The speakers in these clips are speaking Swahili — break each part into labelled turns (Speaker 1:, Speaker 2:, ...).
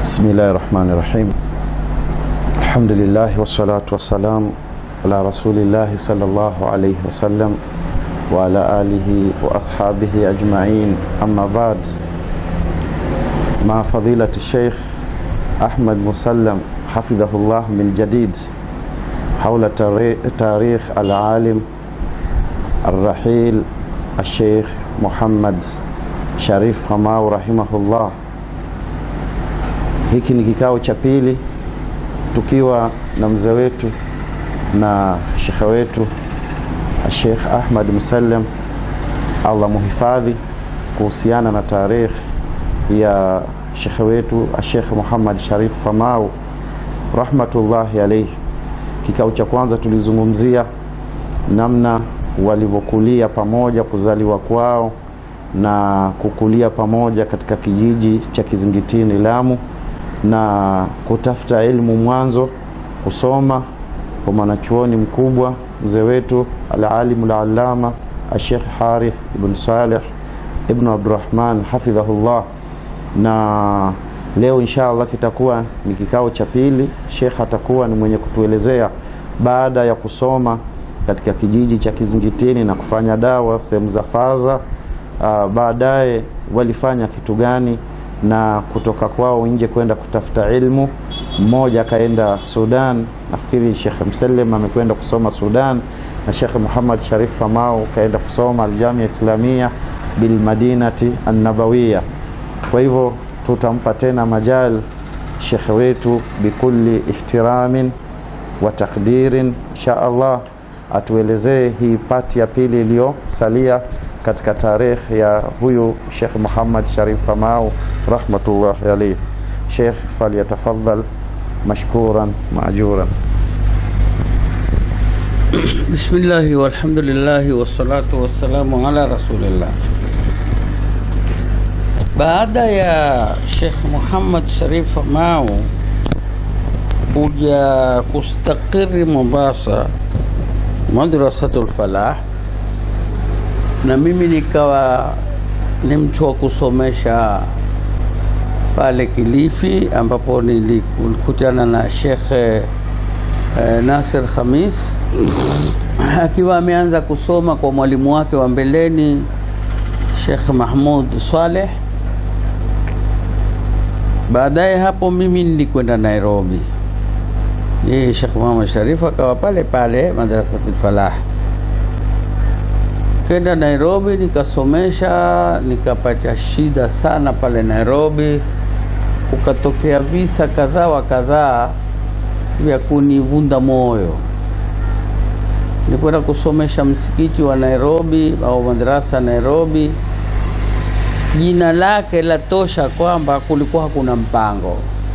Speaker 1: بسم الله الرحمن الرحيم الحمد لله والصلاة والسلام على رسول الله صلى الله عليه وسلم وعلى آله وأصحابه أجمعين أما بعد مع فضيلة الشيخ أحمد مسلم حفظه الله من جديد حول تاريخ العالم الرحيل الشيخ محمد Sharif Hamau rahimahullah. Hiki ni kikao cha pili tukiwa na mzee wetu na shekhe wetu Sheikh Ahmad Musallam, Allah muhifadhi, kuhusiana na tarikh ya shekhe wetu Sheikh Muhammad Sharif Hamau rahmatullahi alayhi. Kikao cha kwanza tulizungumzia namna walivyokulia pamoja, kuzaliwa kwao na kukulia pamoja katika kijiji cha Kizingitini Lamu, na kutafuta elimu mwanzo, kusoma kwa mwanachuoni mkubwa mzee wetu alalimu lalama Sheikh Harith ibn Saleh ibn Abdurrahman hafidhahullah. Na leo insha Allah kitakuwa ni kikao cha pili. Sheikh atakuwa ni mwenye kutuelezea baada ya kusoma katika kijiji cha Kizingitini na kufanya dawa sehemu za Faza Uh, baadaye walifanya kitu gani na kutoka kwao nje kwenda kutafuta ilmu. Mmoja akaenda Sudan, nafikiri Sheikh Mselem amekwenda kusoma Sudan, na Sheikh Muhammad Sharif Famau kaenda kusoma Aljamia Islamia bil Madinati Annabawiya. Kwa hivyo tutampa tena majal Sheikh wetu bikulli ihtiramin wa takdirin, insha Allah atuelezee hii pati ya pili iliyosalia katika tarikh ya huyu Sheikh Muhammad Sharif Famau rahmatullahi alayhi. Sheikh falyatafaddal mashkuran maajuran.
Speaker 2: Bismillahi walhamdulillahi wassalatu wassalamu ala rasulillah. Baada ya Sheikh Muhammad Sharif Famau kuja kustakiri Mombasa, Madrasatul Falah na mimi nikawa ni mtu wa kusomesha pale Kilifi, ambapo nilikutana na Sheikh eh, Nasir Khamis akiwa ameanza kusoma kwa mwalimu wake wa mbeleni Sheikh Mahmud Saleh. Baadaye hapo mimi nilikwenda Nairobi, yeye Sheikh Muhammad Sharif akawa pale pale Madrasatul Falah kenda Nairobi nikasomesha, nikapata shida sana pale Nairobi. Kukatokea visa kadhaa wa kadhaa vya kunivunda moyo. Nilikwenda kusomesha msikiti wa Nairobi au madrasa Nairobi, jina lake la tosha kwamba kulikuwa hakuna mpango.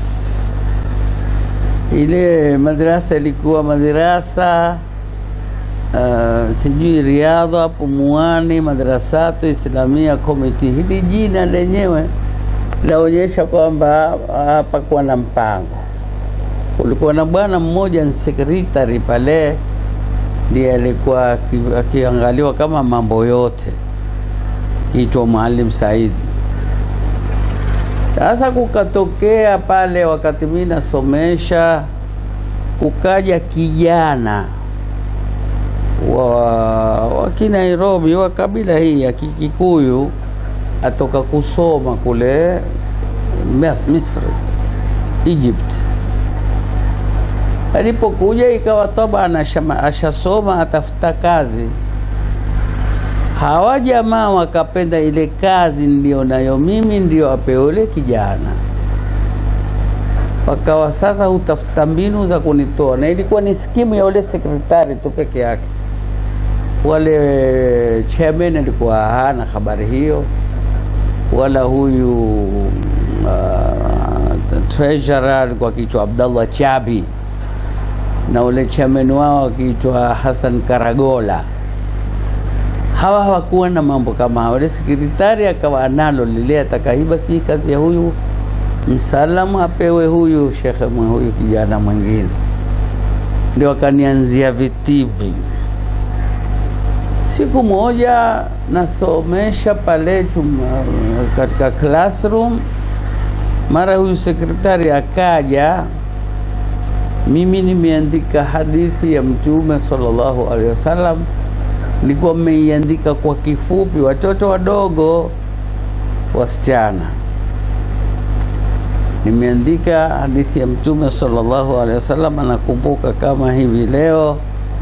Speaker 2: Ile madrasa ilikuwa madrasa Uh, sijui Riadha Pumuani Madrasatu Islamia Committee. Hili jina lenyewe laonyesha kwamba hapakuwa na mpango. Kulikuwa na bwana mmoja ni sekretari pale, ndiye alikuwa akiangaliwa kama mambo yote, kiitwa Maalim Saidi. Sasa kukatokea pale, wakati mimi nasomesha, kukaja kijana wa, wa Kinairobi wa kabila hii ya Kikikuyu atoka kusoma kule Misri, Egypt. Alipokuja ikawa tabana ashasoma atafuta kazi. Hawa jamaa wakapenda ile kazi ndio nayo mimi ndio apewe ule kijana, wakawa sasa hutafuta mbinu za kunitoa, na ilikuwa ni skimu ya ule sekretari tu peke yake wale chairman alikuwa hana habari hiyo, wala huyu uh, treasurer alikuwa akiitwa Abdallah Chabi na ule chairman wao akiitwa Hassan Karagola. Hawa hawakuwa na mambo kama hawa. Ule sekretari akawa analo lile, atakaiba si kazi ya huyu msalamu apewe huyu shekhe huyu kijana mwingine, ndio akanianzia vitibi Siku moja nasomesha pale chuma, katika classroom Mara huyu sekretari akaja, mimi nimeandika hadithi ya Mtume sallallahu alaihi wasallam, nilikuwa mmeiandika kwa kifupi, watoto wadogo, wasichana. Nimeandika hadithi ya Mtume sallallahu alaihi wasallam, nakumbuka kama hivi leo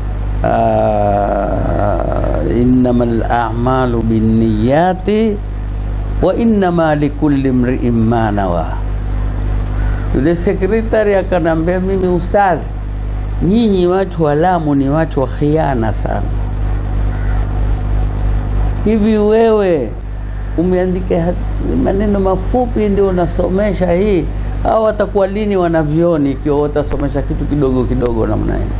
Speaker 2: uh, innamal a'malu binniyati wa innama likulli mri'in ma nawa. Yule sekretari akanambia mimi, ustadhi, nyinyi watu wa Lamu ni watu wa khiana sana. Hivi wewe umeandika maneno mafupi ndio unasomesha hii, au watakuwa lini wanavyoni ikiwa watasomesha kitu kidogo kidogo namna hii?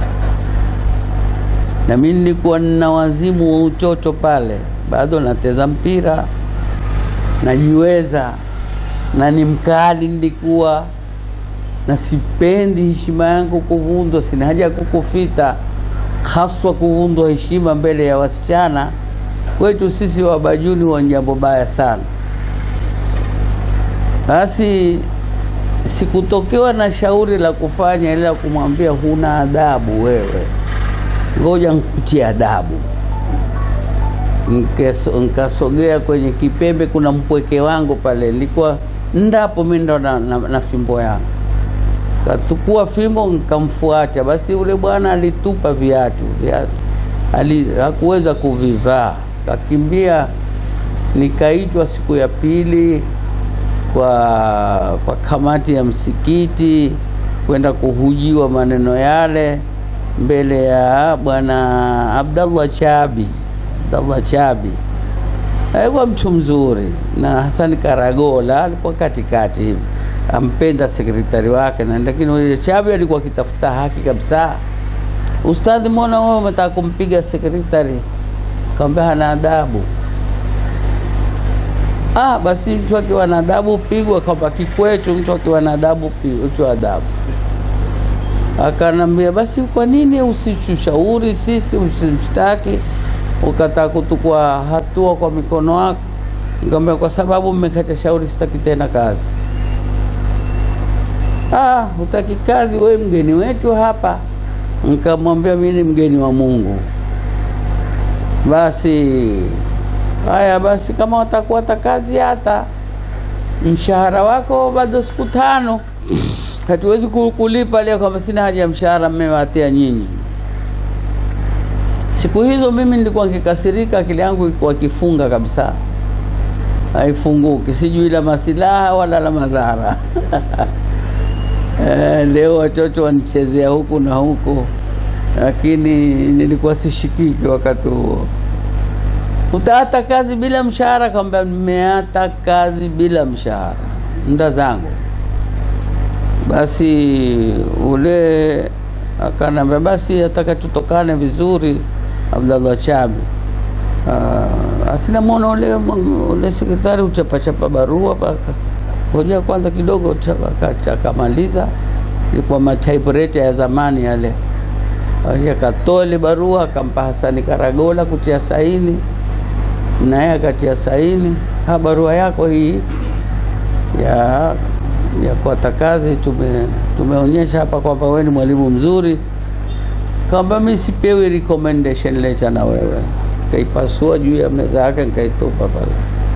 Speaker 2: Na mimi nilikuwa nina wazimu wa utoto pale, bado nateza mpira najiweza na ni mkali nilikuwa na sipendi heshima yangu kuvundwa. Sina haja ya kukufita, haswa kuvundwa heshima mbele ya wasichana. Kwetu sisi Wabajuni wa jambo baya sana. Basi sikutokewa na shauri la kufanya, ila kumwambia huna adabu wewe, ngoja nkutie adabu nkasogea kwenye kipembe, kuna mpweke wangu pale, nilikuwa ndapo mimi ndo na, na, na fimbo yangu, katukua fimbo nkamfuata. Basi ule bwana alitupa viatu viatu, ali hakuweza kuvivaa, kakimbia. Nikaitwa siku ya pili kwa kwa kamati ya msikiti kwenda kuhujiwa maneno yale mbele ya bwana Abdallah Chabi Abdallah Chabi alikuwa mtu mzuri, na Hasani Karagola alikuwa katikati hivi, ampenda sekretari wake, na lakini yule Chabi alikuwa akitafuta haki kabisa. Ustadhi, mbona wewe umetaka kumpiga sekretari? Kaambia hana adabu. Ah, basi mtu akiwa na adabu pigwa, kwamba kikwetu mtu akiwa na adabu pigwa adabu. Akanambia basi, kwa nini usitushauri sisi, usimshtaki ukataka kutukua hatua kwa mikono wako? Nikamwambia kwa sababu mmekata shauri, sitaki tena kazi. Ah, hutaki kazi? Wewe mgeni wetu hapa. Nikamwambia mimi ni mgeni wa Mungu. Basi haya, basi kama watakuwa ta kazi, hata mshahara wako bado siku tano, hatuwezi kulipa leo, kama sina haja ya mshahara mmewatia nyinyi Siku hizo mimi nilikuwa nikikasirika, akili yangu ilikuwa kifunga kabisa, haifunguki, sijui la masilaha wala la madhara. E, leo watoto wanichezea huku na huku, lakini nilikuwa sishikiki wakati huo. Utaata kazi bila mshahara? Kwamba nimeata kazi bila mshahara, nda zangu. Basi ule akanambia, basi ataka tutokane vizuri Abdallah Chabi. Uh, asina mwona ule, ule sekretari uchapachapa barua paka ngoja kwanza kidogo, akamaliza. Ilikuwa matypewriter ya zamani yale, akatoa ile barua akampa Hasani Karagola kutia saini, naye akatia saini. Ha, barua yako hii ya ya kuata kazi tume tumeonyesha hapa kwamba wewe ni mwalimu mzuri kwamba mimi sipewi recommendation letter na wewe. Kaipasua juu ya meza yake nikaitupa pale.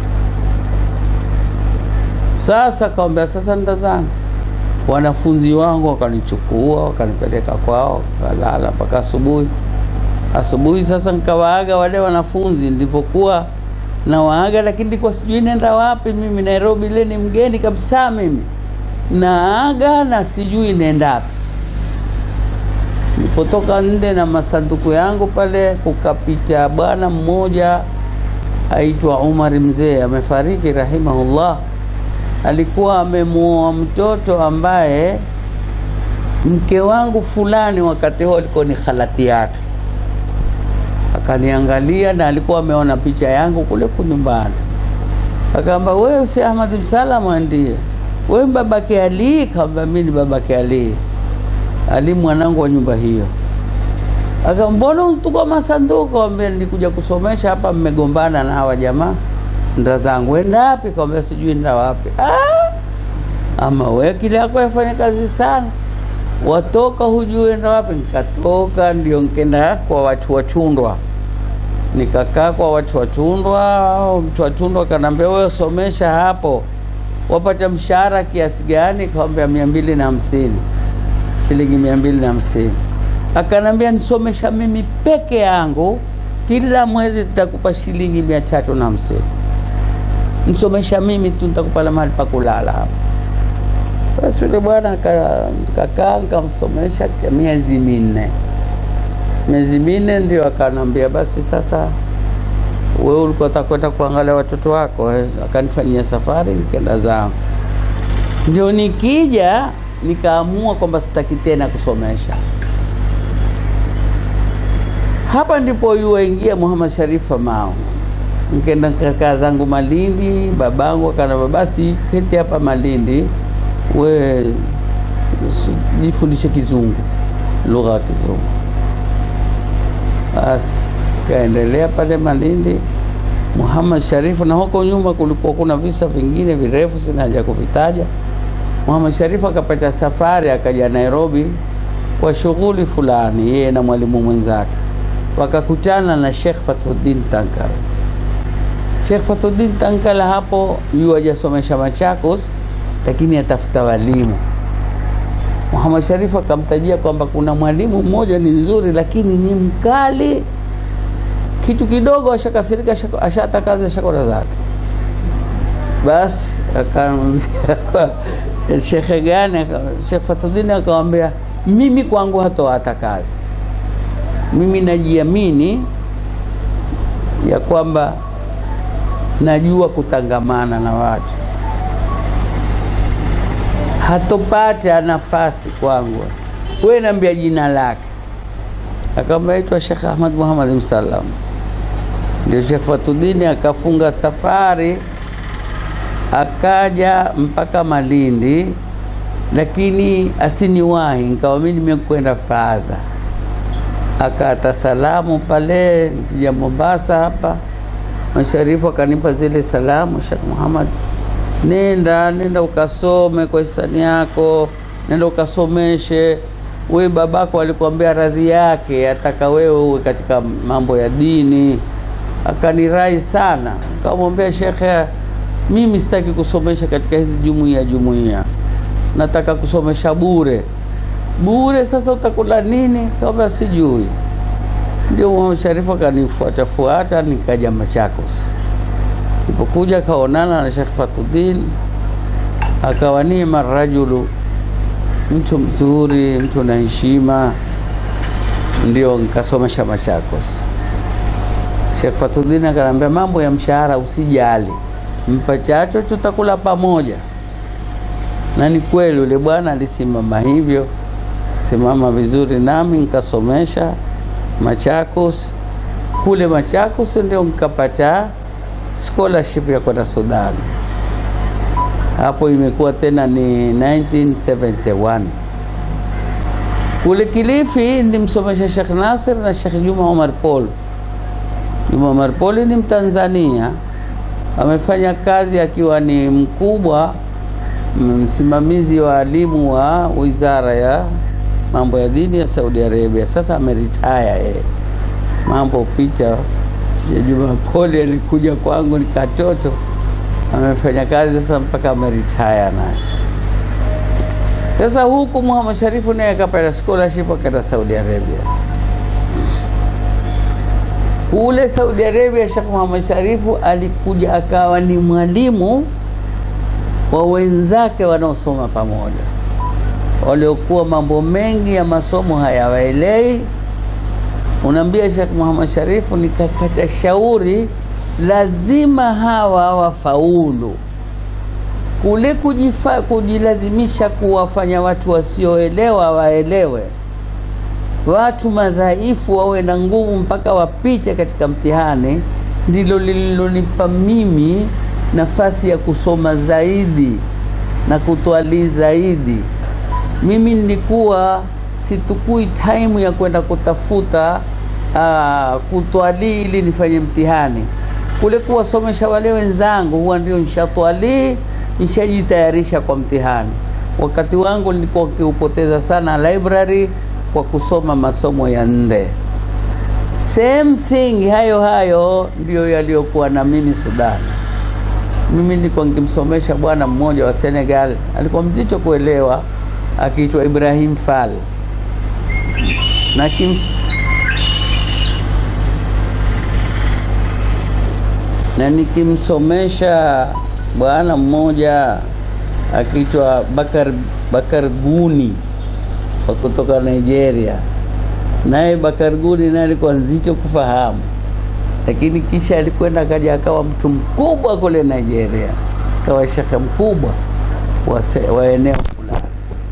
Speaker 2: Sasa kaambia, sasa nda zangu wanafunzi wangu wakanichukua wakanipeleka kwao, kalala mpaka asubuhi. Asubuhi sasa nikawaaga wale wanafunzi, nilipokuwa na waaga, lakini nilikuwa sijui nenda wapi mimi. Nairobi ile ni mgeni kabisa mimi, naaga na sijui nenda wapi Nilipotoka nde na masanduku yangu pale, kukapita bwana mmoja aitwa Umar Mzee, amefariki rahimahullah. Alikuwa amemuoa mtoto ambaye mke wangu fulani wakati huo alikuwa ni khalati yake. Akaniangalia na alikuwa ameona picha yangu kule kunyumbani, akaamba wewe si Ahmad Msalama? Ndiye. Wewe babake Ali? Kaamba mimi ni babake Ali. Ali mwanangu wa nyumba hiyo. Aka mbona untukua masanduku? Ambia nilikuja kusomesha hapa, mmegombana na hawa jamaa. Nda zangu enda wapi? Kaambia sijui nda wapi. Ah, ama we akili yako yafanya kazi sana watoka hujui enda wapi nikatoka ndio nkenda kwa watu wachundwa nikakaa kwa watu wachundwa mtu wachundwa akanaambia wewe somesha hapo wapata mshahara kiasi gani kawambia mia mbili na hamsini shilingi mia mbili na hamsini akanambia nisomesha mimi peke yangu kila mwezi nitakupa shilingi mia tatu na hamsini nisomesha mimi tu nitakupa na mahali pa kulala hapa basi yule bwana kakaa nikamsomesha miezi minne miezi minne ndio akanambia basi sasa wewe ulikuwa utakwenda kuangalia watoto wako eh? akanifanyia safari nikaenda zangu ndio nikija nikaamua kwamba sitaki tena kusomesha hapa ndipo yuwaingia Muhammad Sharif Mao nikaenda kakaa zangu Malindi babangu akanambia basi keti hapa Malindi we jifundishe kizungu lugha ya kizungu basi kaendelea pale Malindi Muhammad Sharifu, na huko nyuma kulikuwa kuna visa vingine virefu, sina haja kuvitaja. Muhammad Sharifu akapata safari akaja Nairobi kwa shughuli fulani, yeye na mwalimu mwenzake, wakakutana na Sheikh Fathuddin Tankara. Sheikh Fathuddin Tankara hapo yu hajasomesha Machakos, lakini atafuta walimu. Muhammad Sharifu akamtajia kwamba kuna mwalimu mmoja ni nzuri, lakini ni mkali kitu kidogo ashakasirika, ashata kazi ashakora zake. Basi akamwambia shekhe gani? Shekh Fatudini akamwambia mimi kwangu hatoata kazi, mimi najiamini ya kwamba najua kutangamana na watu, hatopata nafasi kwangu. Wewe naambia jina lake. Akamwambia aitwa Shekh Ahmad Muhammad Msalam ndio Sheikh Fatudini akafunga safari akaja mpaka Malindi, lakini asiniwahi, nikawa mimi nimekwenda Faza. Akata salamu pale nikija Mombasa hapa, Masharifu akanipa zile salamu, Sheikh Muhammad, nenda nenda ukasome kwa hisani yako, nenda ukasomeshe we babako alikwambia radhi yake, ataka wewe uwe katika mambo ya dini akanirai sana, nikamwambia shekhe, mimi sitaki kusomesha katika hizi jumuiya jumuiya, nataka kusomesha bure bure. Sasa utakula nini? Kama sijui. Ndio Muhammad Sharifu akanifuata fuata, nikaja Machakos. Nilipokuja kaonana na Sheikh Fatudin, akawa nima rajulu, mtu mzuri, mtu na heshima, ndio nikasomesha Machakos. Sheikh Fatudin akanambia mambo ya mshahara usijali, mpachacho tutakula pamoja. Na ni kweli yule bwana alisimama hivyo, simama vizuri, nami nikasomesha Machakos. Kule Machakos ndio nikapata scholarship ya kwenda Sudan. Hapo imekuwa tena ni 1971. Kule Kilifi nilimsomesha Sheikh Nasir na Sheikh Juma Omar Paul. Juma Omar Paul ni Mtanzania, amefanya kazi akiwa ni mkubwa msimamizi wa alimu wa wizara ya mambo ya dini ya Saudi Arabia. Sasa ameritaya yeye. Mambo picha ya Juma Paul alikuja kwangu ni katoto, amefanya kazi sasa mpaka ameritaya naye. Sasa huku Muhammad Sharifu naye akapata scholarship akaenda Saudi Arabia. Kule Saudi Arabia, Sheikh Muhammad Sharifu alikuja akawa ni mwalimu wa wenzake wanaosoma pamoja, waliokuwa mambo mengi ya masomo hayawaelewi. Unaambia Sheikh Muhammad Sharifu, nikakata shauri, lazima hawa wafaulu kule kujifa, kujilazimisha kuwafanya watu wasioelewa waelewe, watu madhaifu wawe na nguvu mpaka wapite katika mtihani, ndilo lililonipa mimi nafasi ya kusoma zaidi na kutwalii zaidi. Mimi nilikuwa situkui time ya kwenda kutafuta uh, kutwalii ili nifanye mtihani. Kule kuwasomesha wale wenzangu huwa ndio nishatwalii nishajitayarisha kwa mtihani. Wakati wangu nilikuwa nikiupoteza sana library kwa kusoma masomo ya nde. Same thing, hayo hayo ndiyo yaliyokuwa na mimi Sudan. Mimi nilikuwa nikimsomesha bwana mmoja wa Senegal, alikuwa mzito kuelewa, akiitwa Ibrahim Fall na kim... na nikimsomesha bwana mmoja akiitwa Bakar, Bakar Guni wa kutoka Nigeria. Naye Bakar Guni naye alikuwa nzito kufahamu, lakini kisha alikwenda akaja akawa mtu mkubwa kule Nigeria, akawa shekhe mkubwa wa, se, wa eneo fulani.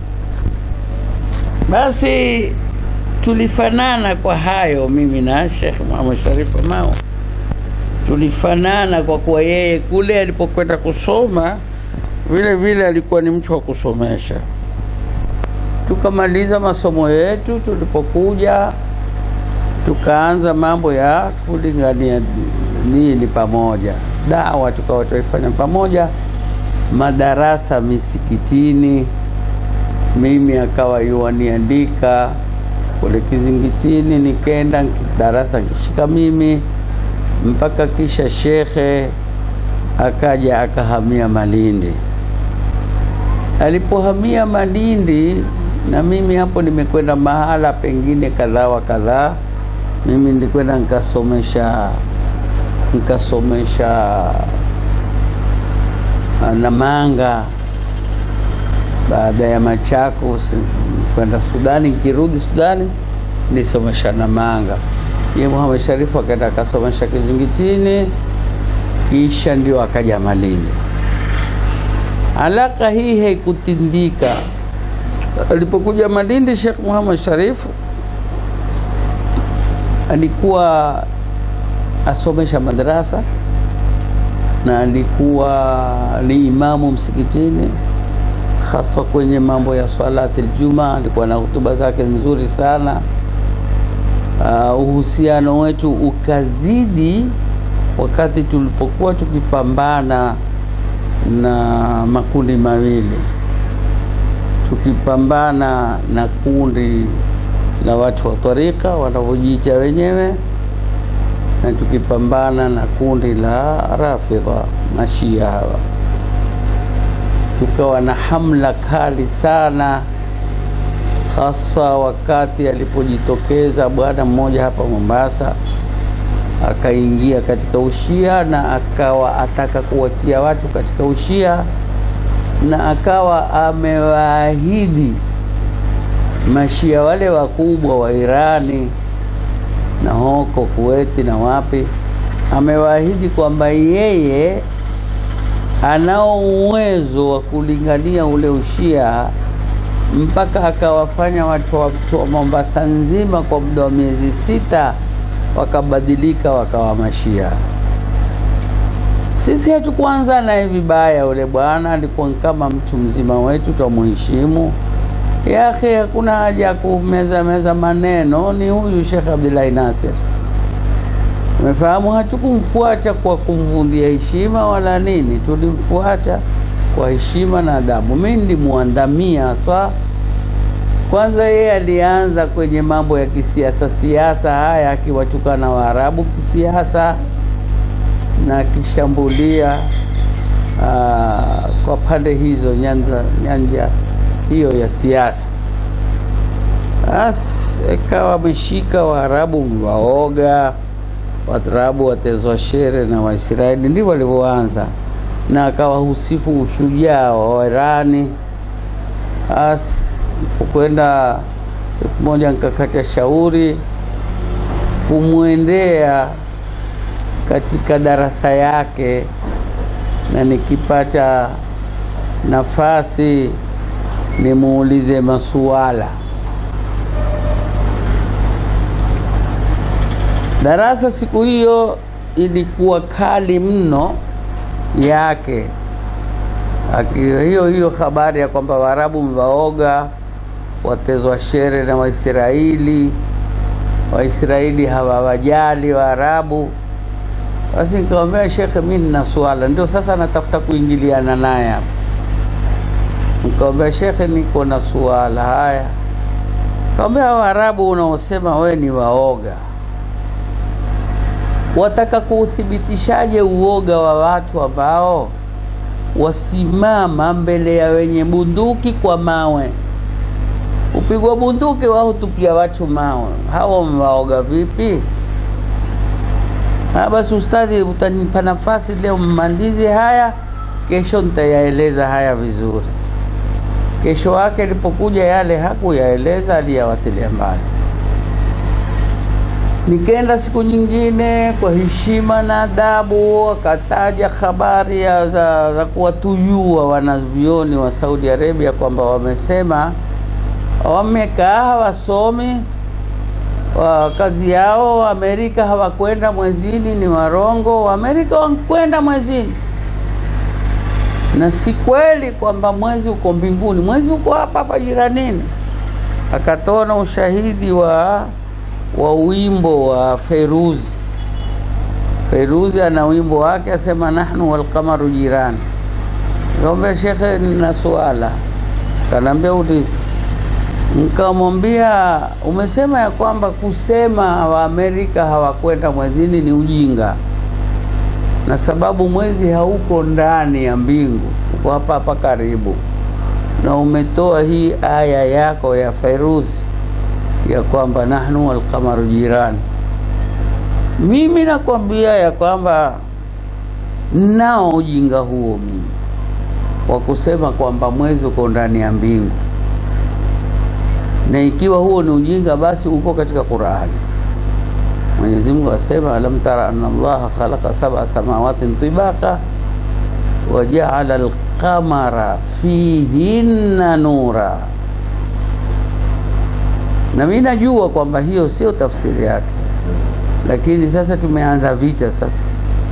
Speaker 2: Basi tulifanana kwa hayo, mimi na Sheikh Muhammad Sharif Mao tulifanana kwa kuwa yeye kule alipokwenda kusoma vile vile alikuwa ni mtu wa kusomesha. Tukamaliza masomo yetu, tulipokuja tukaanza mambo ya kulingania dini pamoja, dawa tukawa tuifanya pamoja, madarasa misikitini, mimi akawa yuwaniandika kule Kizingitini, nikenda darasa nkishika mimi mpaka kisha shekhe akaja akahamia Malindi. Alipohamia Malindi, na mimi hapo nimekwenda mahala pengine kadhaa wa kadhaa. Mimi nilikwenda nikasomesha nikasomesha Namanga, baada ya Machakos kwenda Sudani. Nikirudi Sudani nisomesha Namanga. Ye Muhammad Sharifu akaenda akasomesha Kizingitini, kisha ndio akaja Malindi. Alaka hii haikutindika. Alipokuja Malindi, Sheikh Muhammad Sharifu alikuwa asomesha madarasa na alikuwa ni imamu msikitini, haswa kwenye mambo ya swalati aljuma. Alikuwa na hutuba zake nzuri sana. Uh, uhusiano wetu ukazidi wakati tulipokuwa tukipambana na makundi mawili, tukipambana na kundi la watu wa tarika wanavyojiita wenyewe na tukipambana na kundi la Rafidha mashia hawa, tukawa na hamla kali sana hasa wakati alipojitokeza bwana mmoja hapa Mombasa akaingia katika ushia na akawa ataka kuwatia watu katika ushia na akawa amewaahidi mashia wale wakubwa wa Irani na hoko Kuweti na wapi, amewaahidi kwamba yeye anao uwezo wa kulingania ule ushia mpaka akawafanya watu wa Mombasa nzima kwa muda wa miezi sita wakabadilika wakawa mashia. Sisi hatukuanza naye vibaya. Ule bwana alikuwa kama mtu mzima wetu, twamuheshimu. Yake hakuna haja ya kumeza meza maneno. Ni huyu Sheikh Abdullahi Nasir, umefahamu? Hatukumfuata kwa kumvundia heshima wala nini, tulimfuata kwa heshima na adabu. Mimi ndimuandamia haswa. Kwanza yeye alianza kwenye mambo ya kisiasa siasa haya, akiwatukana Waarabu kisiasa na akishambulia kwa pande hizo nyanja, nyanja hiyo ya siasa. Basi ikawa ameshika Waarabu waoga, Waarabu watezwa shere na Waisraeli, ndivyo walivyoanza na akawahusifu ushujaa wa Wairani. Basi kwenda siku moja nikakata shauri kumwendea katika darasa yake, na nikipata nafasi nimuulize masuala. Darasa siku hiyo ilikuwa kali mno yake hiyo hiyo habari ya kwamba Waarabu mwaoga watezwa shere na Waisraeli, Waisraeli hawawajali Waarabu. Basi nikamwambia shekhe, mi nina swala, ndio sasa natafuta kuingiliana naye hapa. Nikamwambia shekhe, niko na suala. Haya, kaambia Waarabu unaosema we ni waoga, wataka kuuthibitishaje uoga wa watu ambao wasimama mbele ya wenye bunduki kwa mawe? Upigwa bunduki, wao tupia watu mawe, hawa wamewaoga vipi? Ha, basi ustadhi, utanipa nafasi leo mmalize haya, kesho nitayaeleza haya vizuri. Kesho yake alipokuja yale hakuyaeleza, aliyawatilia mbali. Nikaenda siku nyingine kwa heshima na adabu, akataja habari ya za, za kuwatuyua wanavyoni wa Saudi Arabia kwamba wamesema wamekaa wasomi wa kazi yao Amerika hawakwenda mwezini, ni warongo. Amerika wakwenda mwezini, na si kweli kwamba mwezi uko mbinguni, mwezi uko hapa hapa jiranini. Akatoa na ushahidi wa wa wimbo wa Feruzi. Feruzi ana wimbo wake asema, nahnu walqamaru jirani. Nikamwambia shekhe, nina suala. Kanaambia uliza Nikamwambia, umesema ya kwamba kusema Waamerika hawakwenda mwezini ni ujinga, na sababu mwezi hauko ndani ya mbingu, uko hapa hapa karibu, na umetoa hii aya yako ya Fairuzi ya kwamba nahnu walqamaru jirani. Mimi nakwambia ya kwamba nao ujinga huo mimi wa kusema kwamba mwezi uko ndani ya mbingu na ikiwa huo ni ujinga basi upo katika Qur'ani. Mwenyezi Mungu asema, alam tara anna Allaha khalaqa sab'a samawatin tibaqa wa ja'ala al-qamara fihinna nura. Na mimi najua kwamba hiyo sio tafsiri yake, lakini sasa tumeanza vita sasa.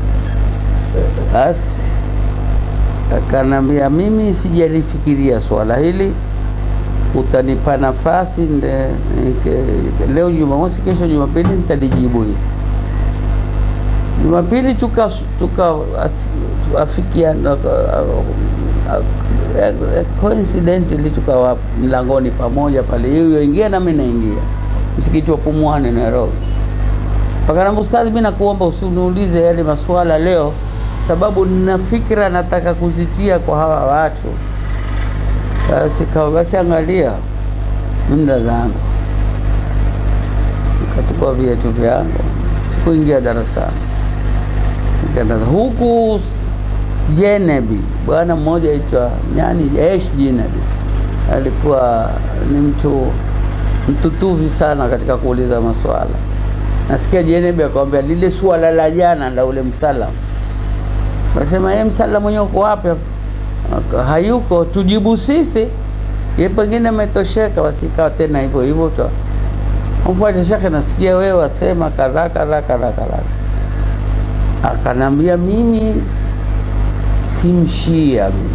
Speaker 2: Basi akanambia, mimi sijalifikiria swala hili utanipa nafasi nde, nke- leo Jumamosi, kesho Jumapili nitalijibu hili. Jumapili tuka tuka as- afikiana coincidentally tukawa mlangoni pamoja pale, hiyo ingia na mimi naingia msikiti wa Pumwani Nairobi. Pakanamba, ustadhi, mimi nakuomba usiniulize yale maswala leo, sababu nina fikra nataka kuzitia kwa hawa watu basi kawa basi, angalia mda zangu, nikachukua viatu vyangu, sikuingia darasani, nikaenda huku Jenebi. Bwana mmoja aitwa nyani Esh Jenebi, alikuwa ni mtu mtutuvi sana katika kuuliza maswala. Nasikia Jenebi akamwambia lile swala la jana la ule msalamu, nasema yeye msalamu mwenyewe uko wapi? Aka- hayuko, tujibu sisi. Ye pengine ametosheka, basi ikawa tena hivyo hivyo tu. Mfuate shekhe, nasikia wewe wasema kadhaa kadhaa kadhaa kadhaa. Akanambia mimi si mshia mimi.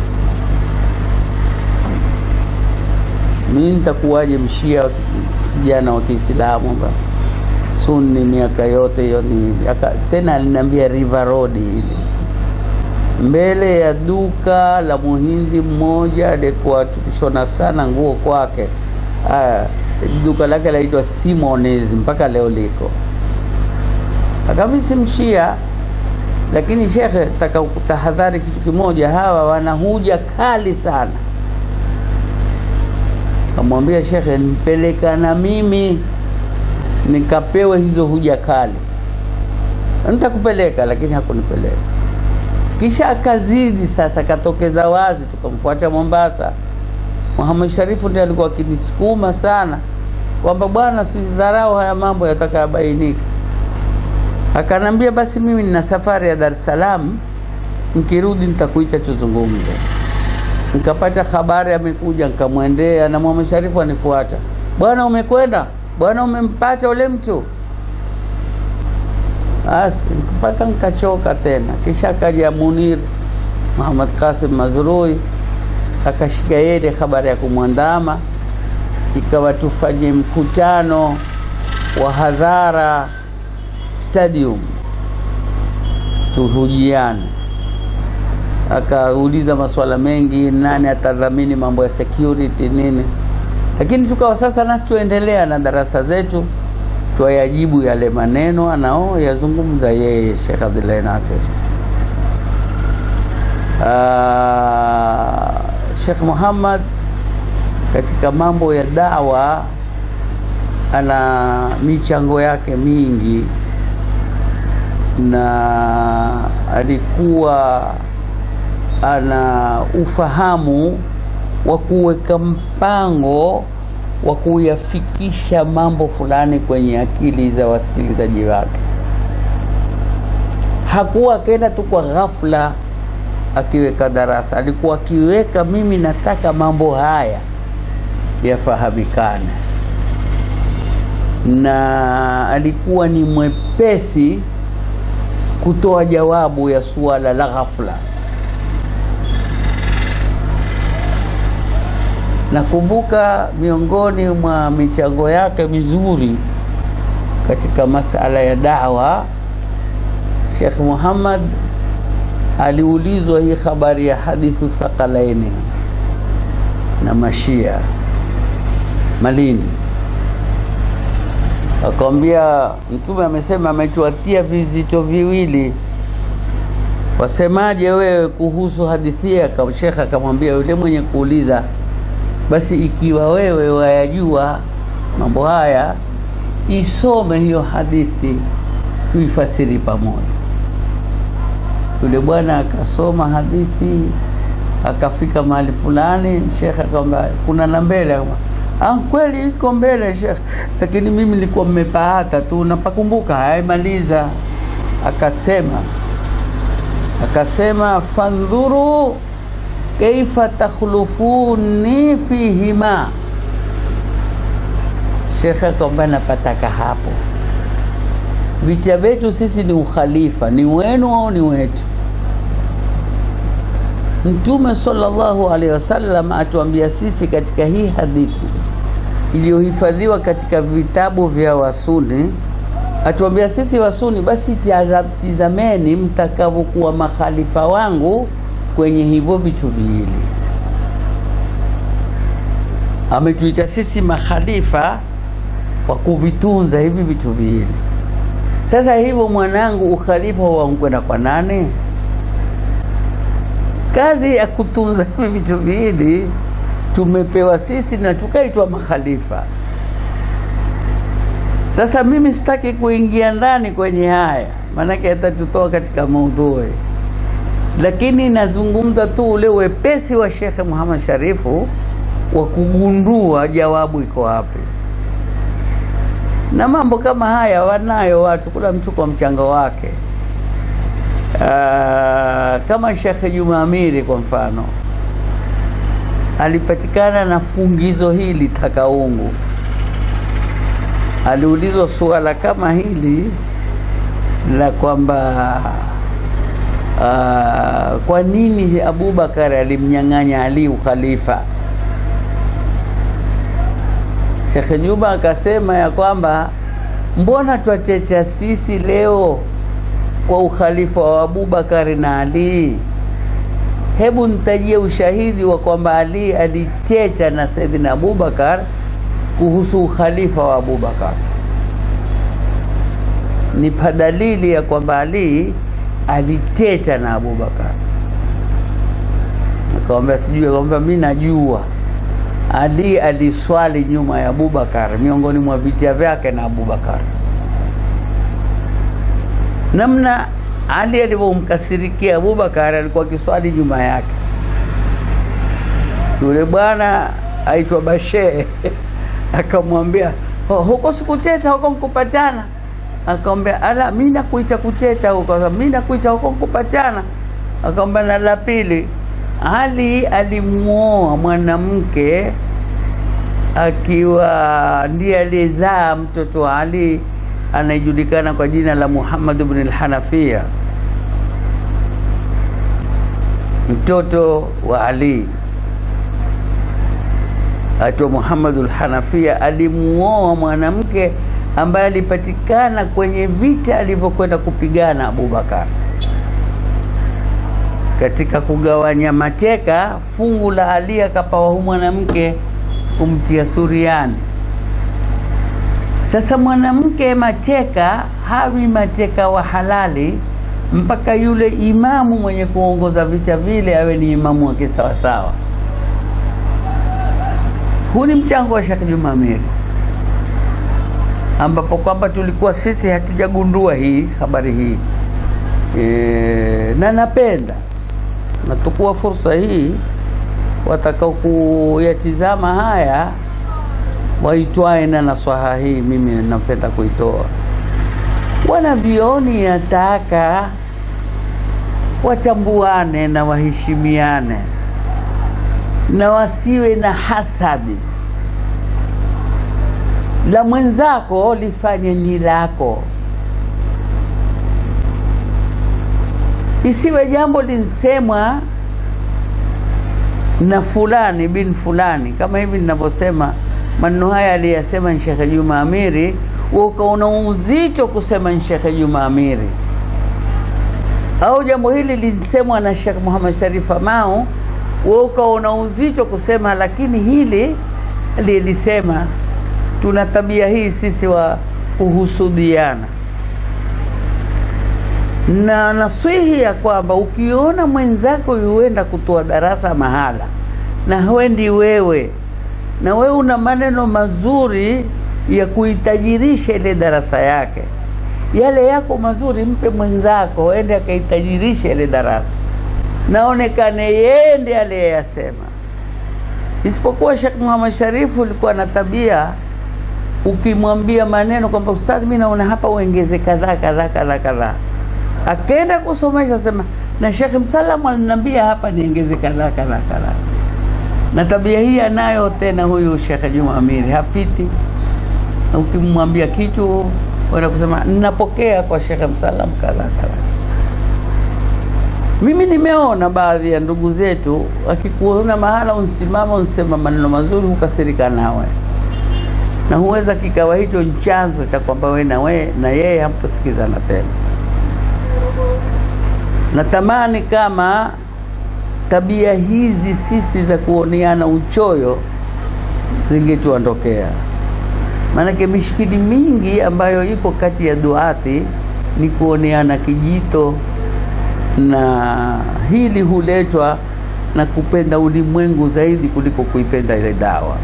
Speaker 2: Mimi nitakuwaje mshia kijana wa Kiislamu ba sunni miaka yote hiyo ni aka, tena aliniambia River Road ile mbele ya duka la muhindi mmoja alikuwa tukishona sana nguo kwake. Aya, duka lake laitwa Simones mpaka leo liko. Akami si mshia, lakini shekhe, taka kutahadhari kitu kimoja, hawa wana huja kali sana. Kamwambia shekhe, nipeleka na mimi nikapewe hizo huja kali. Nitakupeleka, lakini hakunipeleka kisha akazidi sasa, katokeza wazi, tukamfuata Mombasa. Muhammad Sharifu ndiye alikuwa akinisukuma sana kwamba bwana, sidharau haya mambo yatakayobainika. Akanambia basi, mimi nina safari ya Dar es Salaam, nikirudi nitakuita tuzungumze. Nikapata habari amekuja, nikamwendea na Muhammad Sharifu anifuata, bwana, umekwenda bwana, umempata ule mtu basi mpaka nikachoka tena. Kisha akaja Munir Muhammad Qasim Mazrui akashika yeye habari ya kumwandama, ikawa tufanye mkutano wa hadhara stadium tuhujiane. Akauliza maswala mengi, nani atadhamini mambo ya security nini, lakini tukawa sasa nasi tuendelea na darasa zetu, twayajibu yale maneno anao yazungumza yeye Sheikh Abdullahi Nasir. Uh, Sheikh Muhammad katika mambo ya dawa ana michango yake mingi, na alikuwa ana ufahamu wa kuweka mpango wa kuyafikisha mambo fulani kwenye akili za wasikilizaji wake. Hakuwa akaenda tu kwa ghafla akiweka darasa, alikuwa akiweka, mimi nataka mambo haya yafahamikane, na alikuwa ni mwepesi kutoa jawabu ya suala la ghafla. Nakumbuka miongoni mwa michango yake mizuri katika masala ya dawa, Sheikh Muhammad aliulizwa hii habari ya hadithu thaqalaini na mashia Malindi, akamwambia Mtume amesema ametuatia vizito viwili, wasemaje wewe kuhusu hadithi? Shekhe akamwambia yule mwenye kuuliza, basi ikiwa wewe wayajua mambo haya, isome hiyo hadithi tuifasiri pamoja. Yule bwana akasoma hadithi akafika mahali fulani, shekhe akamwambia kuna na mbele. Ah, kweli iko mbele shekhe, lakini mimi nilikuwa mmepahata tu napakumbuka, haimaliza. Akasema akasema fandhuru kaifa takhlufuni fihima. Shekhe akamwambia napataka hapo, vita vyetu sisi ni ukhalifa, ni wenu au ni wetu? Mtume sallallahu alaihi wasallam atuambia sisi katika hii hadithi iliyohifadhiwa katika vitabu vya Wasuni, atuambia sisi Wasuni, basi tizameni mtakavyokuwa makhalifa wangu kwenye hivyo vitu viwili. Ametuita sisi makhalifa wa kuvitunza hivi vitu viwili. Sasa hivyo, mwanangu, ukhalifa wankwenda kwa nani? Kazi ya kutunza hivi vitu viwili tumepewa sisi na tukaitwa makhalifa. Sasa mimi sitaki kuingia ndani kwenye haya, maanake atatutoa katika maudhui, lakini nazungumza tu ule wepesi wa Shekhe Muhammad Sharifu wa kugundua jawabu iko wapi, na mambo kama haya wanayo watu, kula mtu kwa mchango wake. Uh, kama Shekhe Juma Amiri kwa mfano alipatikana na fungizo hili Takaungu, aliulizwa suala kama hili la kwamba uh, kwa nini Abubakar alimnyang'anya Ali ukhalifa. Shekhe Juma akasema ya kwamba mbona twachecha sisi leo kwa ukhalifa wa Abubakari na Ali. Hebu nitajie ushahidi wa kwamba Ali alichecha na Saidina Abubakar kuhusu ukhalifa wa Abubakar. Nipa dalili ya kwamba Ali alichecha na Abubakar. Nikamwambia sijui. Akamwambia mimi najua Ali aliswali nyuma ya Abubakar, miongoni mwa vita vyake na Abubakar namna Ali alivyomkasirikia Abubakar, alikuwa akiswali nyuma yake. Yule bwana aitwa Bashe akamwambia oh, huko sikuteta huko nkupatana. Akamwambia ala, mimi nakuita kuteta huko, mimi nakuita huko nkupatana. Akamwambia na la pili, Ali alimuoa mwanamke akiwa ndiye aliyezaa mtoto wa Ali anayejulikana kwa jina la Muhammad ibn al-Hanafiya, mtoto wa Ali aitwa Muhammad al-Hanafiya. Alimuoa mwanamke ambaye alipatikana kwenye vita alivyokwenda kupigana Abubakar. katika kugawanya mateka, fungu la Ali akapawa hu mwanamke kumtia suriani. Sasa mwanamke mateka hawi mateka wa halali mpaka yule imamu mwenye kuongoza vita vile awe ni imamu wake sawasawa. Huu ni mchango wa Sheikh Juma Amiri, ambapo kwamba tulikuwa sisi hatujagundua hii habari hii e, na napenda natukua fursa hii watakao kuyatizama haya waitwae na naswaha hii, mimi napenda kuitoa. Wanavyoni yataka watambuane na waheshimiane na wasiwe na hasadi. La mwenzako lifanye ni lako, isiwe jambo linsemwa na fulani bin fulani, kama hivi ninavyosema maneno haya aliyasema ni Shekhe Juma Amiri, ukaona uzito kusema ni Shekhe Juma Amiri, au jambo hili linsemwa na Shekh Muhammad Sharif Amau, wewe ukaona uzito kusema, lakini hili lilisema. Tuna tabia hii sisi wa kuhusudiana, na nasihi ya kwamba ukiona mwenzako yuenda kutoa darasa mahala na huendi wewe na wewe una maneno mazuri ya kuitajirisha ile darasa yake, yale yako mazuri mpe mwenzako, ende akaitajirisha ile darasa, naonekane yeye ndiye aliyeyasema. Isipokuwa Sheikh Muhammad Sharifu ulikuwa na tabia, ukimwambia maneno kwamba ustadhi, mimi naona hapa uongeze kadhaa kadhaa kadhaa kadhaa, akaenda kusomesha sema, na Sheikh Msalamu aliniambia hapa niongeze kadhaa kadhaa kadhaa na tabia hii anayo tena huyu Sheikh Juma Amiri, hapiti na ukimwambia kitu wenda kusema ninapokea kwa Sheikh Msalam kadha kadha. Mimi nimeona baadhi ya ndugu zetu akikuona mahala unsimama unsema maneno mazuri, hukasirika nawe na huweza kikawa hicho ni chanzo cha kwamba we na we na yeye hamtosikizana tena. Natamani kama tabia hizi sisi za kuoneana uchoyo zingetuondokea, maanake mishikili mingi ambayo iko kati ya duati ni kuoneana kijito, na hili huletwa na kupenda ulimwengu zaidi kuliko kuipenda ile dawa.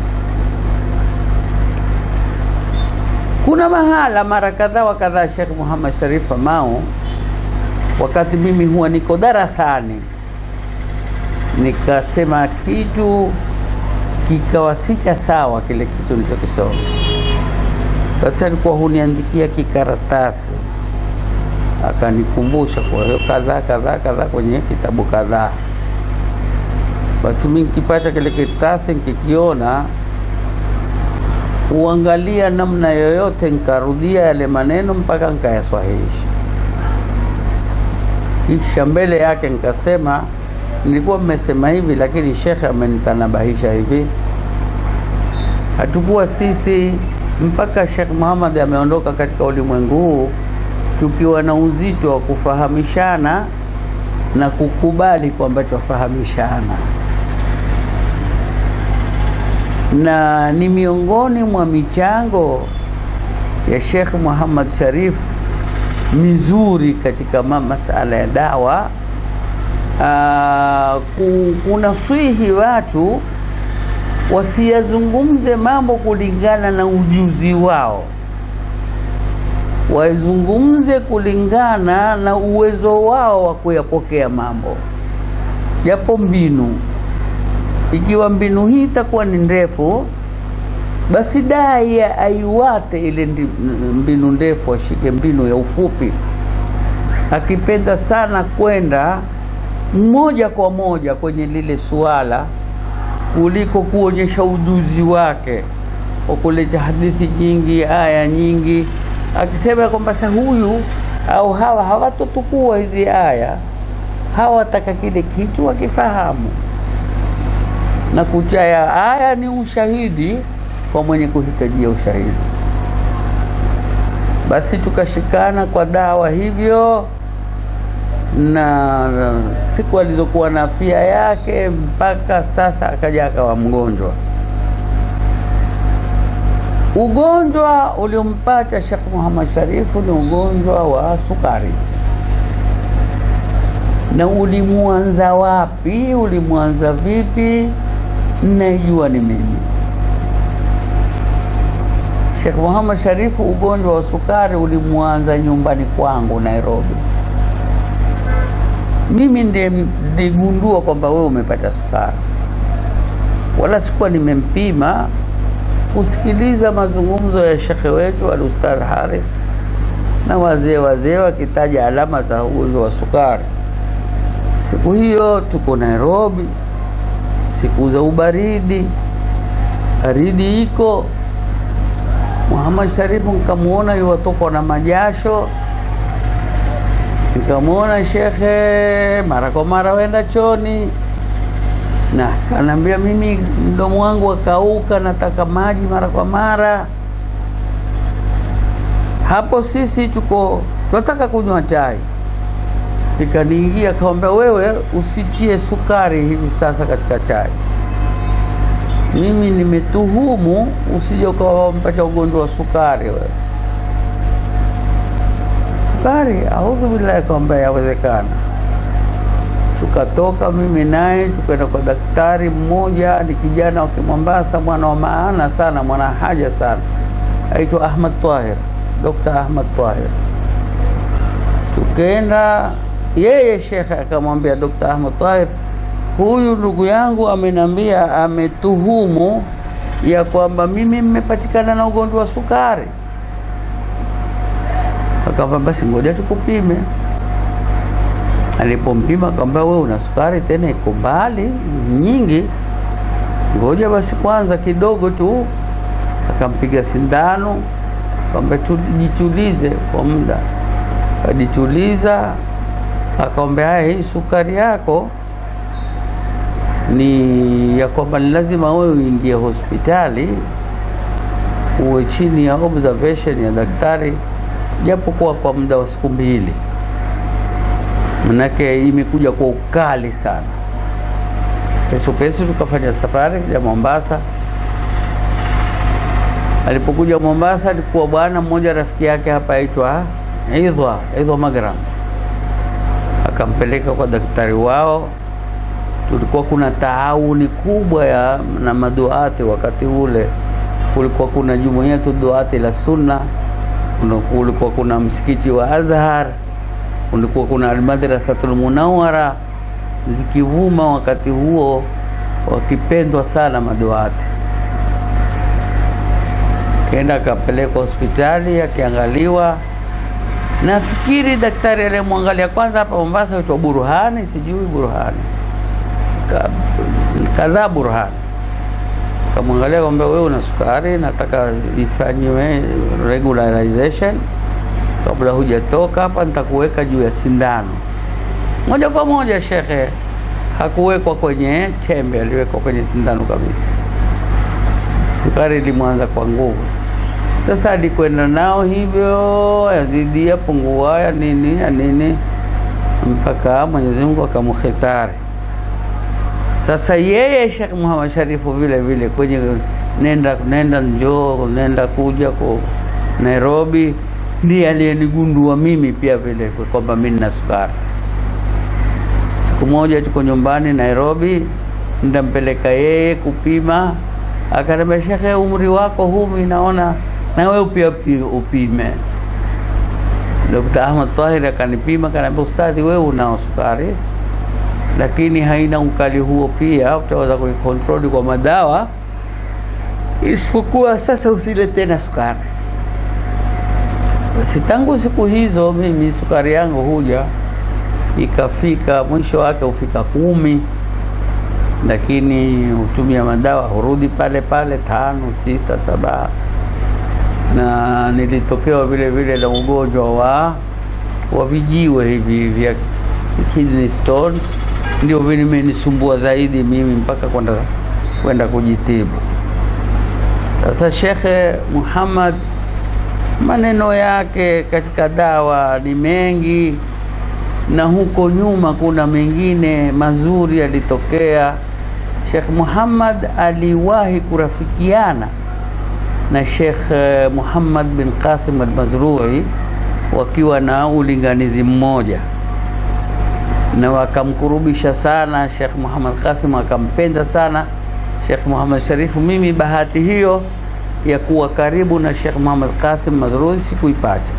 Speaker 2: Kuna mahala mara kadhaa wa kadhaa Sheikh Muhammad Sharif Amau, wakati mimi huwa niko darasani nikasema kitu kikawa si cha sawa, kile kitu nilichokisoma. Basi alikuwa huniandikia kikaratasi, akanikumbusha kwa hiyo kadhaa kadhaa kadhaa kwenye kitabu kadhaa. Basi mimi nikipata kile karatasi nikikiona, uangalia namna yoyote, nikarudia yale maneno mpaka nikayaswahihisha, kisha mbele yake nikasema nilikuwa mmesema hivi, lakini shekhe amenitanabahisha hivi. Hatukuwa sisi mpaka Sheikh Muhammad ameondoka katika ulimwengu huu tukiwa na uzito wa kufahamishana na kukubali kwamba twafahamishana, na ni miongoni mwa michango ya Sheikh Muhammad Sharif mizuri katika masala ya dawa Uh, kunaswihi watu wasiyazungumze mambo kulingana na ujuzi wao, wazungumze kulingana na uwezo wao wa kuyapokea mambo, japo mbinu. Ikiwa mbinu hii itakuwa ni ndefu, basi dai aiwate ile mbinu ndefu, ashike mbinu ya ufupi. Akipenda sana kwenda moja kwa moja kwenye lile suala kuliko kuonyesha ujuzi wake wa kuleta hadithi nyingi, aya nyingi, akisema kwamba sa huyu au hawa hawatotukua hizi aya, hawataka kile kitu wakifahamu, na kuchaya aya ni ushahidi kwa mwenye kuhitajia ushahidi. Basi tukashikana kwa dawa hivyo na siku alizokuwa na afya yake mpaka sasa akaja akawa mgonjwa. Ugonjwa uliompata Sheikh Muhammad Sharifu ni ugonjwa wa sukari. Na ulimwanza wapi? Ulimwanza vipi? Naijua ni mimi. Sheikh Muhammad Sharifu, ugonjwa wa sukari ulimwanza nyumbani kwangu Nairobi. Mimi ndiye niligundua kwamba wewe umepata sukari, wala sikuwa nimempima. Kusikiliza mazungumzo ya shekhe wetu Al-Ustadh Harith na wazee wazee wakitaja alama za ugonjwa wa sukari. Siku hiyo tuko Nairobi, siku za ubaridi, baridi iko. Muhammad Sharifu nikamuona yuwatokwa na majasho nikamwona shekhe mara kwa mara wenda choni, na kanambia mimi mdomo wangu wakauka, nataka maji mara kwa mara. Hapo sisi tuko tunataka kunywa chai, ikaniingia kawambia, wewe usitie sukari hivi sasa katika chai. Mimi nimetuhumu usije ukawampata ugonjwa wa sukari wewe sukari audhu billahi, kwamba yawezekana. Tukatoka mimi naye tukaenda kwa daktari mmoja, ni kijana wa Kimombasa, mwana wa maana sana, mwana haja sana, aitwa Ahmad Tahir, Dr. Ahmad Tahir. Tukaenda, yeye shekhe akamwambia Dr. Ahmad Tahir, huyu ndugu yangu ameniambia, ametuhumu ya kwamba mimi mmepatikana na ugonjwa wa sukari Akamba basi ngoja tukupime. Alipompima akamwambia wewe una sukari tena iko mbali nyingi, ngoja basi kwanza kidogo tu. Akampiga sindano, akamwambia tujitulize kwa muda. Akajituliza, akamwambia haya, hii sukari yako ni ya kwamba ni lazima wewe uingie hospitali uwe chini ya observation ya daktari japokuwa kwa muda wa siku mbili, manake imekuja kwa ukali sana. Kesho kesho tukafanya safari ya Mombasa. Alipokuja Mombasa, alikuwa bwana mmoja rafiki yake hapa aitwa Idhwa Idhwa Magram, akampeleka kwa daktari wao. Tulikuwa kuna taawuni kubwa ya na maduati wakati ule, kulikuwa kuna jumuiya tu duati la sunna kulikuwa kuna msikiti wa Azhar, kulikuwa kuna Almadrasatul Munawara zikivuma wakati huo, wakipendwa sana maduati. Kenda akapelekwa hospitali akiangaliwa. Nafikiri daktari aliyemwangalia kwanza hapa Mombasa aitwa Burhani, sijui Burhani kadhaa Burhani kamwangalia kwamba wewe una sukari, nataka ifanyiwe regularization kabla hujatoka hapa, nitakuweka juu ya sindano moja kwa moja. Shekhe hakuwekwa kwenye tembe, aliwekwa kwenye sindano kabisa. Sukari ilimwanza kwa nguvu. Sasa alikwenda nao hivyo, yazidi ya pungua ya nini ya nini, mpaka Mwenyezi Mungu akamkhitari. Sasa yeye Sheikh Muhammad Sharifu vile vile kwenye nenda nenda njoo nenda kuja kwa Nairobi, ndiye aliyenigundua mimi pia vile kwamba mimi nina sukari. Siku moja tuko nyumbani Nairobi, ndampeleka yeye kupima, akaniambia Shekhe, umri wako huu mimi naona na wewe pia upime. Dr. Ahmad Tahir akanipima, akaniambia ustadhi, wewe unao sukari lakini haina ukali huo, pia utaweza kuikontroli kwa madawa, isipokuwa sasa usile tena sukari. Basi tangu siku hizo mimi sukari yangu huja ikafika mwisho wake hufika kumi, lakini hutumia madawa hurudi pale pale tano, sita, saba. Na nilitokewa vile vile na ugonjwa wa wa vijiwe hivi vya kidney stones ndio vimenisumbua zaidi mimi mpaka kwenda kwenda kujitibu. Sasa Shekhe Muhammad maneno yake katika dawa ni mengi, na huko nyuma kuna mengine mazuri yalitokea. Sheikh Muhammad aliwahi kurafikiana na Sheikh eh, Muhammad bin Qasim al-Mazrui wakiwa na ulinganizi mmoja na wakamkurubisha sana Sheikh Muhammad Qasim, akampenda sana Sheikh Muhammad Sharifu. Mimi bahati hiyo ya kuwa karibu na Sheikh Muhammad Qasim Mazrui sikuipata.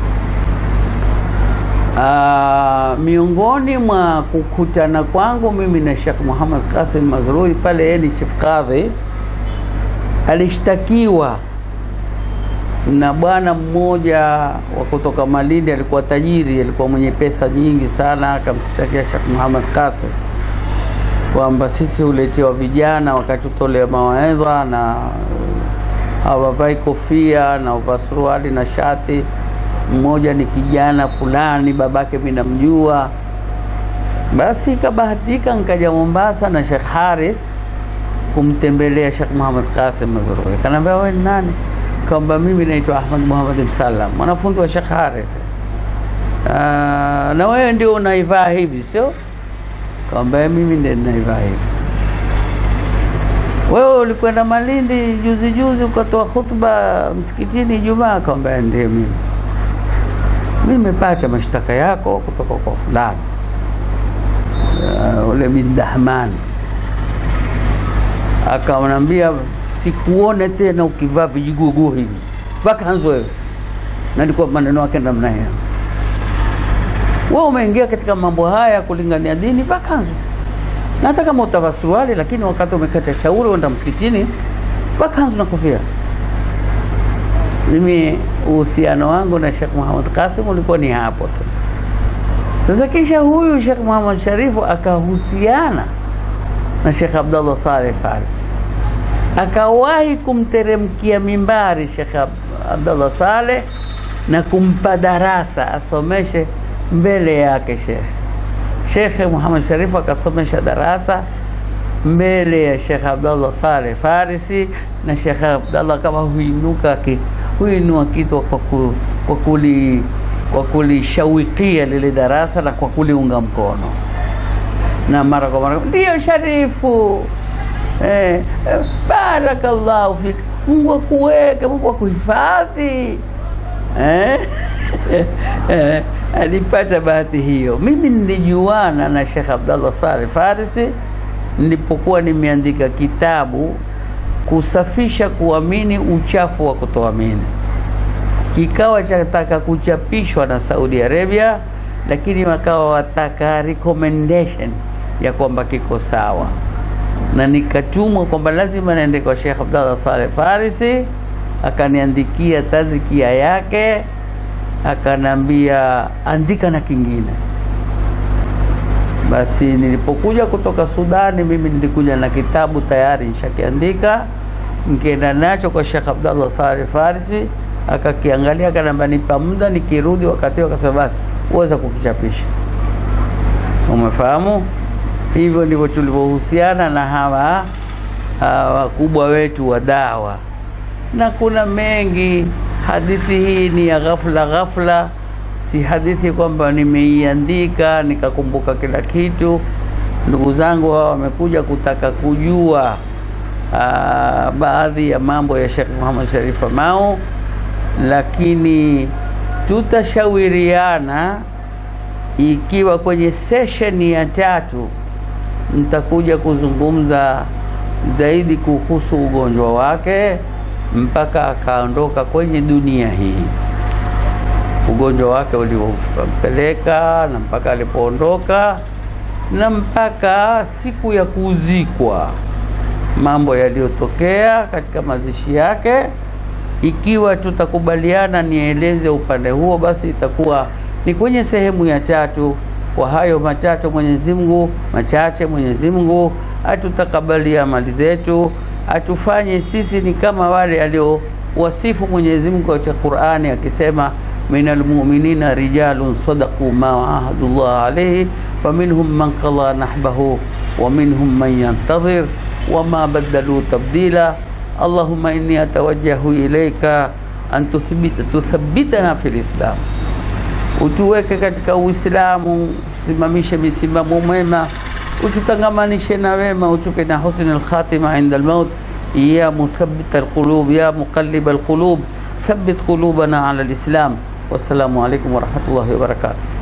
Speaker 2: Aa, miongoni mwa kukutana kwangu mimi na Sheikh Muhammad Qasim Mazrui pale yeye ni chief kadhi, alishtakiwa na bwana mmoja wa kutoka Malindi, alikuwa tajiri, alikuwa mwenye pesa nyingi sana. Akamshtakia Sheikh Muhammad Qasim kwamba sisi huletewa vijana wakati utolea mawaidha na hawavai kofia na uvaa suruali na shati. Mmoja ni kijana fulani, babake mimi namjua. Basi ikabahatika nikaja Mombasa na Sheikh Harith kumtembelea Sheikh Muhammad Qasim Mazrui. Kanaambia wewe ni nani? Kwamba mimi naitwa Ahmad Muhammad Msalam, mwanafunzi wa Sheikh Harith. Ah, na wewe ndio unaivaa hivi sio? Kwamba mimi ndio ninaivaa hivi. Wewe ulikwenda Malindi juzi juzi ukatoa hutuba msikitini Ijumaa? Kwamba ndiye mimi. Mimi nimepata mashtaka yako kutoka kwa fulani uh, ule bin Dahmani akamwambia sikuone tena ukivaa vijigugu hivi, vaa kanzu wewe. Na ndiko maneno yake namna hiyo. Wewe umeingia katika mambo haya kulingania dini, vaa kanzu, na hata kama utavaa suruali, lakini wakati umekata shauri uenda msikitini, vaa kanzu na kofia. Mimi uhusiano wangu na Sheikh Muhammad Qasim ulikuwa ni hapo tu. Sasa kisha huyu Sheikh Muhammad Sharifu akahusiana na Sheikh Abdullah Saleh Farsi, akawahi kumteremkia mimbari Sheikh Ab- Abdullah Saleh na kumpa darasa asomeshe mbele yake Sheikh Sheikh Muhammad Sharifu akasomesha darasa mbele ya Sheikh Abdullah Saleh Farisi, na Sheikh Abdullah kama huinuka ki, huinua kitu kwa, ku, kwa kuli kwa kulishawikia lile darasa na kwa kuliunga mkono, na mara kwa mara ndiyo Sharifu, eh, eh, barakallahu fik, Mungu akuweke, Mungu akuhifadhi eh? eh, alipata bahati hiyo. Mimi nilijuana na Sheikh Abdallah Saleh Farisi nilipokuwa nimeandika kitabu kusafisha kuamini, uchafu wa kutoamini. Kikawa chataka kuchapishwa na Saudi Arabia, lakini wakawa wataka recommendation ya kwamba kiko sawa, na nikatumwa kwamba lazima naende kwa Sheikh Abdallah Saleh Farisi, akaniandikia tazikia yake akanambia andika na kingine. Basi nilipokuja kutoka Sudani, mimi nilikuja na kitabu tayari nishakiandika, nikaenda nacho kwa Sheikh Abdallah Saleh Farisi, akakiangalia, akanambia nipa muda, nikirudi wakati huo akasema basi uweza kukichapisha. Umefahamu? Hivyo ndivyo tulivyohusiana na hawa hawa wakubwa wetu wa dawa, na kuna mengi hadithi hii ni ya ghafla ghafla, si hadithi kwamba nimeiandika nikakumbuka kila kitu. Ndugu zangu hawa wamekuja kutaka kujua aa, baadhi ya mambo ya Sheikh Muhammad Sharif Famau, lakini tutashauriana ikiwa kwenye sesheni ya tatu nitakuja kuzungumza zaidi kuhusu ugonjwa wake mpaka akaondoka kwenye dunia hii, ugonjwa wake uliompeleka na mpaka alipoondoka na mpaka siku ya kuzikwa, mambo yaliyotokea katika mazishi yake. Ikiwa tutakubaliana nieleze upande huo, basi itakuwa ni kwenye sehemu ya tatu. Kwa hayo matatu Mwenyezi Mungu machache, Mwenyezi Mungu atutakabalia amali zetu atufanye sisi ni kama wale aliowasifu Mwenyezi Mungu katika Qur'ani akisema, minal mu'minina rijalun sadaqu ma ahadullah alayhi faminhum man qada nahbahu wa minhum man yantadhir wama badalu tabdila allahumma inni atawajjahu ilayka an tuthbita tuthabbitana fil islam utuweke katika Uislamu, usimamishe misimamo mema, ututangamanishe na wema, utupe na husni alkhatima inda almaut. Ya muthabbit alqulub, ya muqallib alqulub, thabbit qulubana ala alislam. Wassalamu alaikum warahmatullahi wabarakatuh.